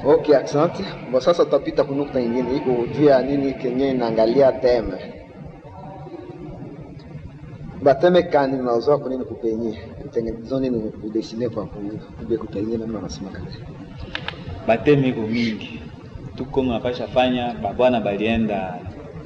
Okay, asante. Bo sasa tutapita kunukta nyingine iko juu ya nini kenye inaangalia teme bateme kani unaozoa kwa nini kupenye kutengeneza nini kudesine kwa ku- kube kupenye namna wanasema kale bateme iko mingi tuko mnapasha fanya babwana balienda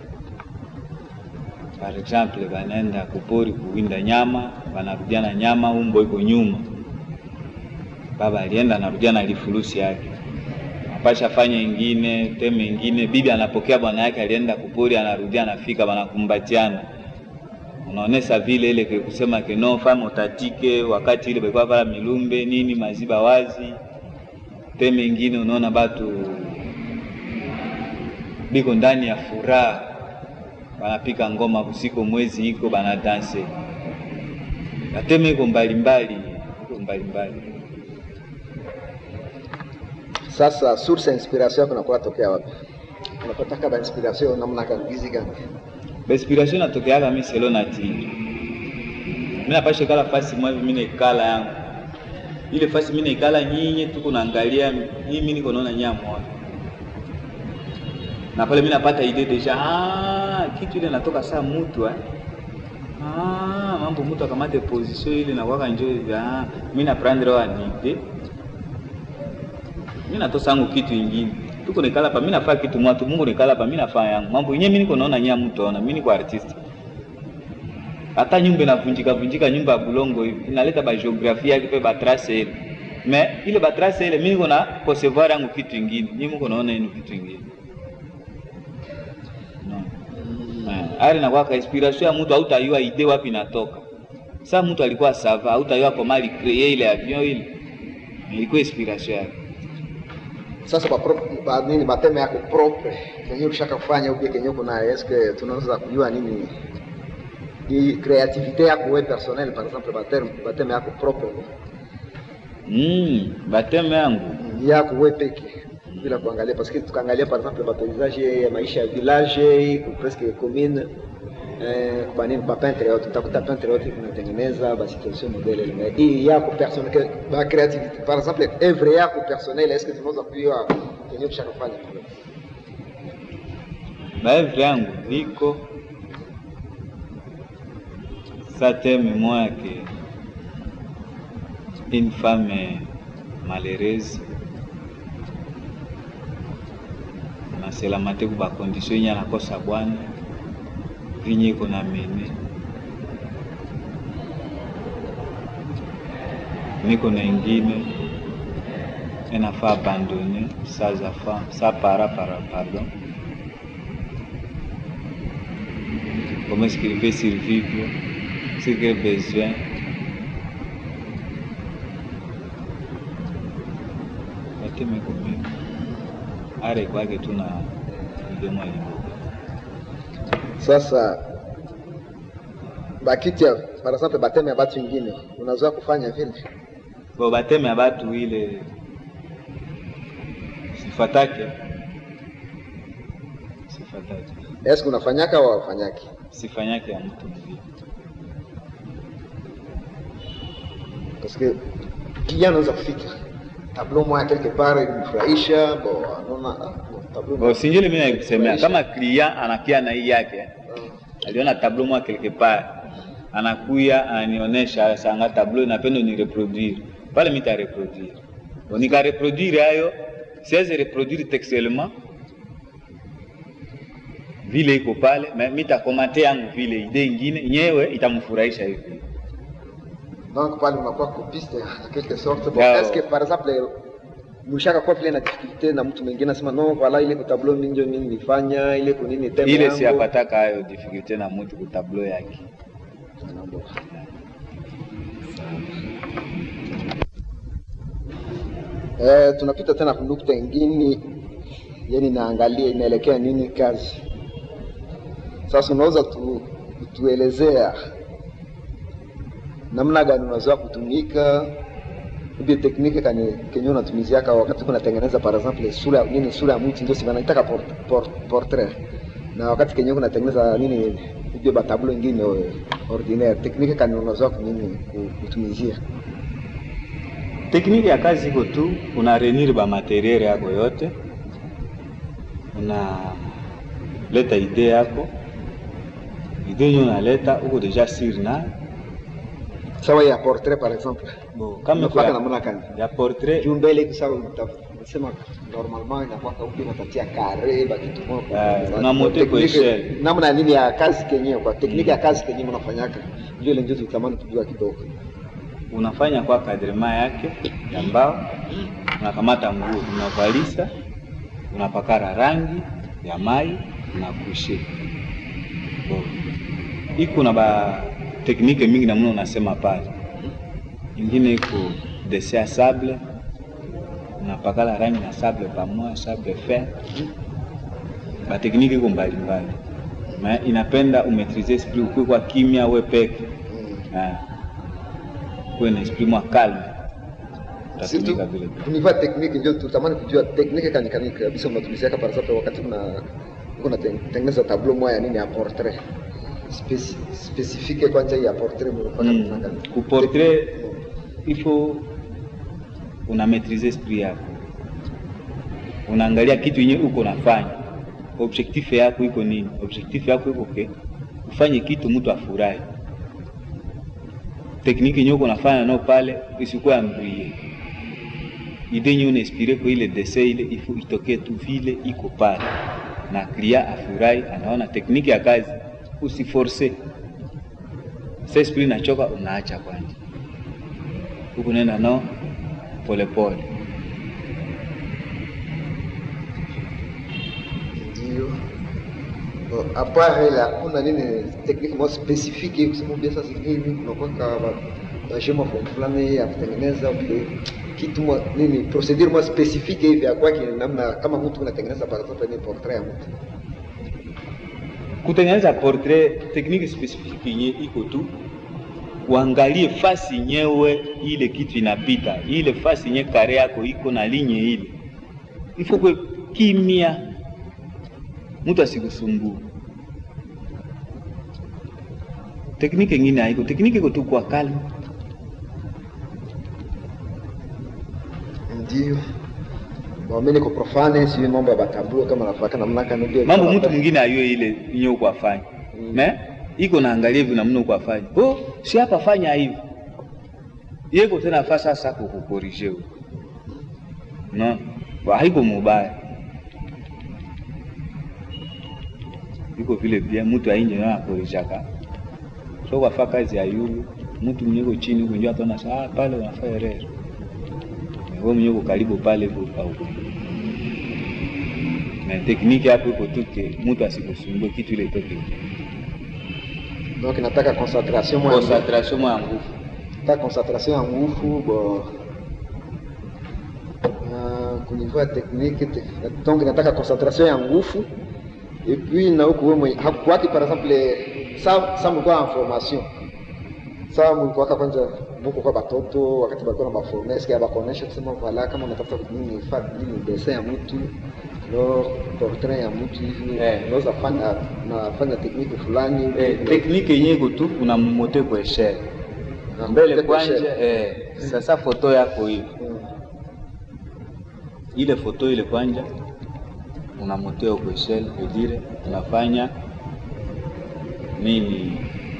par exemple banaenda kupori kuwinda nyama banarudia na nyama umbo iko nyuma baba alienda anarudia na lifurusi yake apasha fanya ingine teme ingine bibi anapokea bwana yake alienda kupori anarudia anafika banakumbatiana unaonesha vile ile ke kusema ke no fama utatike wakati ile balikuwa pala milumbe nini maziba wazi teme ingine unaona batu biko ndani ya furaha banapika ngoma usiku mwezi iko banadanse bateme iko mbalimbali iko mbalimbali sasa source ya inspiration yako inakuwa tokea wapi unapata kama inspiration namna kagizi gani Inspiration natokeaka mi selo natiri mi napasha kala fasi mwa hivi mi naikala yangu ile fasi mi naikala nyinyi tuko naangalia hii mi niko naona nyamwa na pale mi napata ide deja ah, kitu ile natoka saa mutu eh. ah, mambo mutu akamate position ile nakwaka njo hivi ah, mi naprendre wanide mi natosa yangu kitu ingine tuko nikala pa mi nafaa kitu mwatu mungu nikala pa mi nafaa yangu mambo yenyewe mi niko naona nyia mtu ona mi niko artist hata nyumba inavunjika vunjika nyumba ya bulongo hivi inaleta ba geografia yake pe ba trace ile me ile ba trace ile mi niko na concevoir yangu kitu ingine nyinyi mko naona yenu kitu ingine no. Eh, ari nakuwa ka inspiration ya mtu hautayua ide wapi inatoka sa mtu alikuwa sava hautayua kwa mali cree ile avion ile ilikuwa inspiration yake sasa ba, pro, ba nini bateme yako propre kenye ulishaka kufanya ubie kenye uko nayo eske tunaweza kujua nini hii creativite yako wewe personnel par exemple bateme bateme yako propre mm, bateme yangu yako wewe peke bila kuangalia parce que tukaangalia par exemple ba paysage ya maisha ya village ku presque commune eh, kwa nini ba peintre yote utakuta peintre yote kunatengeneza ba situation modele ile mais hii yako personnel que ba creativité par exemple œuvre yako personnel est-ce que tunaweza kujua kenye ulishaka kufanya baevre yangu viko sa teme moya ke une femme malheureuse naselama te ku bakondition yenye anakosa bwana vinye iko na mene niko na ingine enafa abandone sans enfant sans para para pardon comment est-ce qu'il peut survivre ce qu'il a besoin bateme komii are kwake tuna idemo aliboka sasa bakiti ya par exemple bateme ya batu ingine unazoea kufanya vile bo bateme ya batu ile sifatake sifatake est-ce que unafanyaka au hufanyaki sifanyake ya mtu mwingine parce que kijana anaweza kufika tableau moya quelque part ilimfurahisha bo anaona ah, bo, tableau bo sinjili mimi nakusemea Furahisha. kama client anakia na hii yake Ah, aliona tableau moja quelque part anakuya ananionyesha sanga tableau napenda ni reproduire pale mita reproduire Bon, nika reproduire hayo siwezi reproduire textuellement vile iko pale mais mitakomate yangu vile ide ingine nyewe itamfurahisha hivi donc pale unakuwa copiste en quelque sorte bon, Yao. est-ce que par exemple mlishaka kuwa vile na difficulté na mtu mwingine anasema no voilà ile tableau mingi mimi nilifanya ile kunini teme ile yangu. siyapataka hayo difficulté na mtu ku tableau yake Ah, bon. Eh, tunapita tena kunukta ingine yani naangalia inaelekea nini kazi sasa unaweza tu, tuelezea namna gani unazoea kutumika ubie teknike kani kenye unatumiziaka wakati kunatengeneza par exemple sura nini sura ya mtu ndio si wanaitaka port, port, portrait na wakati kenye kunatengeneza nini ubie batablo ingine eh, ordinaire teknike kani unazoea kunini ku- kutumizia tekniki ya kazi iko tu, una renir ba materiel yako yote, unaleta ide yako, ide yenye unaleta uko deja sir na sawa ya portrait par exemple bo, kama Unafanya kwa- namna gani? ya portrait juu mbele hivi sawa unasema normalement inakuwa huko unatatia kare bakitu Eh, una monte kwa echelle. namna nini ya kazi kenyewe kwa tekniki ya kazi kenyewe mnafanyaka ndio ile ndio tutamani kujua kidogo unafanya kwa kadrema yake ya mbao, unakamata nguo unavalisa, unapakara rangi ya mai unakushe. Bo. Iko na ba teknike mingi namna unasema pale, ingine iko dese ya sable, unapakala rangi na sable pamoja, sable fer. Ba teknike iko mbalimbali, ma inapenda umetrize esprit, ukue kwa kimya we peke Ah. kuwe na esprit mwa calme, utatumika vile vile. tunivaa tekniki ndio tutamani kujua tekniki kanikani kabisa mnatumiziaka par exemple wakati kuna kuna tengeneza tableau moja ya nini ya portrait Speci- specifique kwanza hii ya portrait mnafanya namna Mm. gani Ku portrait il faut una maîtriser esprit yako, unaangalia kitu yenye uko nafanya, objectif yako iko nini? Objectif yako iko ke ufanye kitu mtu afurahi. Tekniki yenye uko nafanya nao pale isikuwa ambrie ide yenye unainspire kwa ile dessin ile, il faut itokee tu vile iko pale na client afurahi, anaona tekniki ya kazi, usiforce sasa esprit inachoka, unaacha kwanza, huku nenda nao polepole. ndio Bon, apart ile hakuna nini tekniki moja specifique kusema bia sasa hivi kunakuwa ka shema fulani ya kutengeneza vile kitu mo, nini procedure moja specifique hivi ya kwake namna kama mtu unatengeneza par exemple ni portrait ya mtu Kutengeneza portrait, tekniki specifique yenye iko tu, uangalie fasi yenyewe ile kitu inapita, ile fasi yenye kare yako iko na linye ile, ifo kwe kimya, mtu asikusumbue. Tekniki ingine haiko, tekniki iko tu kwa kalma. ndio Bon, mimi niko profane si mambo ya batablo kama nafaka namna kana ndio mambo mtu mwingine ayue ile yenye uko afanya Mm. me iko naangalia hivi namna uko afanya oh, si hapa fanya hivi yeko tena fa sasa kukukorije huko no Ba, haiko mubaya iko vile vile mtu ainje na akorijaka so kwafa kazi ya yulu mtu mwenyeko chini huko njoo ataona saa ah, pale unafanya error wewe mwenyeko karibu pale huko au na tekniki hapo iko tu ke mtu asikusumbue kitu ile toke donc nataka concentration moja concentration mwa nguvu nataka concentration ya nguvu bon uh, kunivua technique te, donc nataka concentration ya nguvu et puis na huku wewe mwenye hakuwaki par exemple sa sa mlikuwa en formation sa mlikuwaka kwanza muko kwa batoto wakati balikuwa na baforme eske abakonesha kusema vala kama unatafuta nini fa nini dessin ya mtu no portrait ya mtu hivi Eh. unaweza fanya nafanya technique fulani eh, tekniki yenyewe iko tu una mote kwa eshele Na mbele kupiga kwanja shell. eh, sasa foto yako hivi Mm. ile foto ile kwanja una mote kwa eshele vedire unafanya nini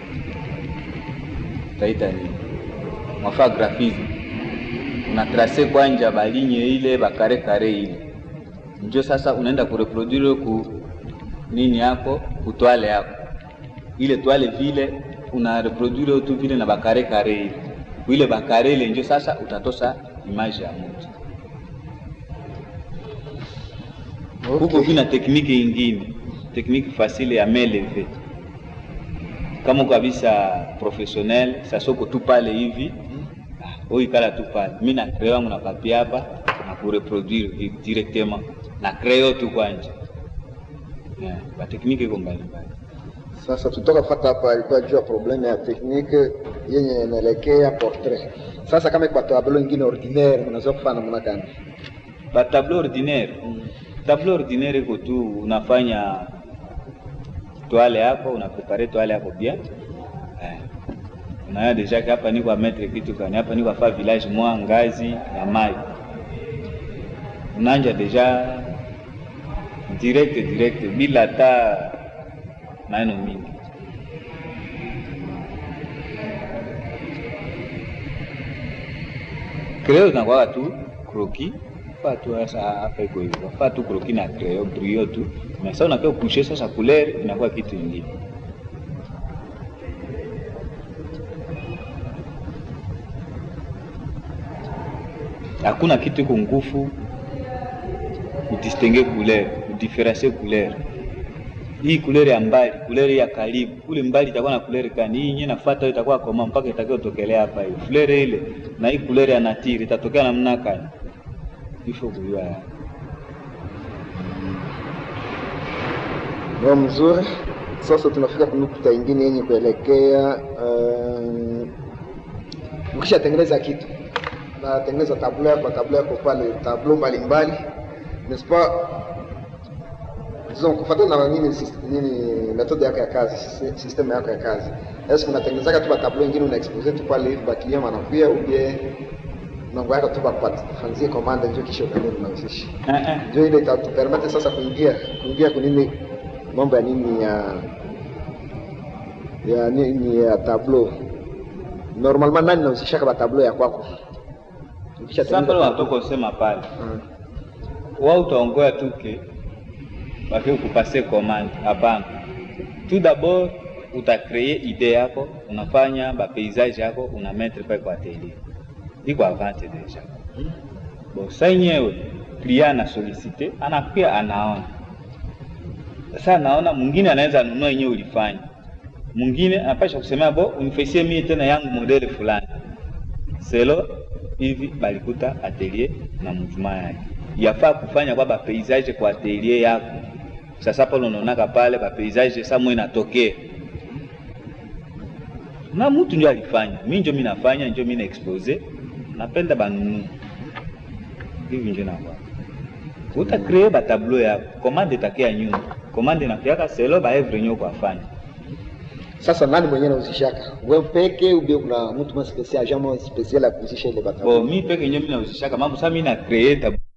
taita nini mwafa graphisme una trace kwanja balinye ile bakare kare ile njo sasa unaenda kureproduire ku nini yako kutwale yako ile twale vile una reproduire tu vile na bakare kare ile kuile bakare ile njo sasa utatosa image ya mtu huko Okay. vina tekniki ingine tekniki fasile ya meleve kama uko kabisa professionnel sasa uko tu pale hivi uikala tu pale mi na creo yangu na papi hapa na kureproduire hivi directement na creo tu kwanja yeah, batekniki iko mbalimbali Sasa tutoka fata hapa ilikuwa juu ya probleme ya teknike yenye inaelekea portrait. Sasa kama kwa tableau ingine ordinaire mnaweza kufanya namna gani? ba tableau ordinaire tableau ordinaire iko tu unafanya toile yako unaprepare toile yako bien eh. unaya deja ke hapa niko ametre kitu kani hapa niko afa village mwa ngazi ya mai unanja deja direct direct bila hata maneno mingi kreo zinakwaka tu kroki fa tu sasa hapa iko hivyo fa tu kroki na kreo brio tu na sasa unakia kushe sasa couleur inakuwa kitu ingine hakuna kitu iko ngufu udistingue couleur udiferencie couleur hii couleur ya mbali couleur ya karibu kule mbali itakuwa na couleur kani hii yenyewe nafuata itakuwa koma mpaka itakayotokelea hapa hiyo couleur ile na hii couleur ya natiri itatokea namna kani ifo kujua ya Ndio mzuri. Sasa tunafika kunukta ingine yenye kuelekea uh, ukishatengeneza kitu natengeneza tablo yako tablo yako pale tablo mbalimbali n'est-ce pas disons kufuatana na nini sis- nini methode yako ya kazi si- system yako ya kazi est-ce que unatengenezaka tu tablo ingine una expose tu pale hivi bakilia wanakuya ubie mambo yako tu bakufanzie commande ndio kisha ukaenda unahusisha Eh, eh. ndio ile itatupermete sasa kuingia kuingia kunini mambo ya nini ya ya nini ya tableau normalement nani nahusishaka ba tableau ya kwako sasa pale watoka usema pale Mm. wao utaongoya tuke wafike kupase commande hapana tout d'abord utakreye idee yako unafanya bapaysage yako una mettre pale kwa atelier iko avante deja bon sa yenyewe client ana solicite anakuya anaona sasa anaona mwingine anaweza nunua yenyewe ulifanya mwingine anapasha kusemea bo unifasie mie tena yangu modele fulani selo hivi balikuta atelier na mjuma yake yafaa kufanya kwa bapaysage kwa atelier yako sasa pale unaonaka pale bapaysage sa mwe natokea na mtu ndio alifanya mi njo mi nafanya njo mi na expose napenda banunua hivi njo nakwa utakree batableau yako komande itakia nyuma komande nakiaka selo baevre nyo kwafanya sasa nani mwenyewe nahusishaka wewe peke ubie kuna mtu mwa special agent mwa special ya kuhusisha ile bo batableau mi peke njo mi nahusishaka mambo sa mi na kree tab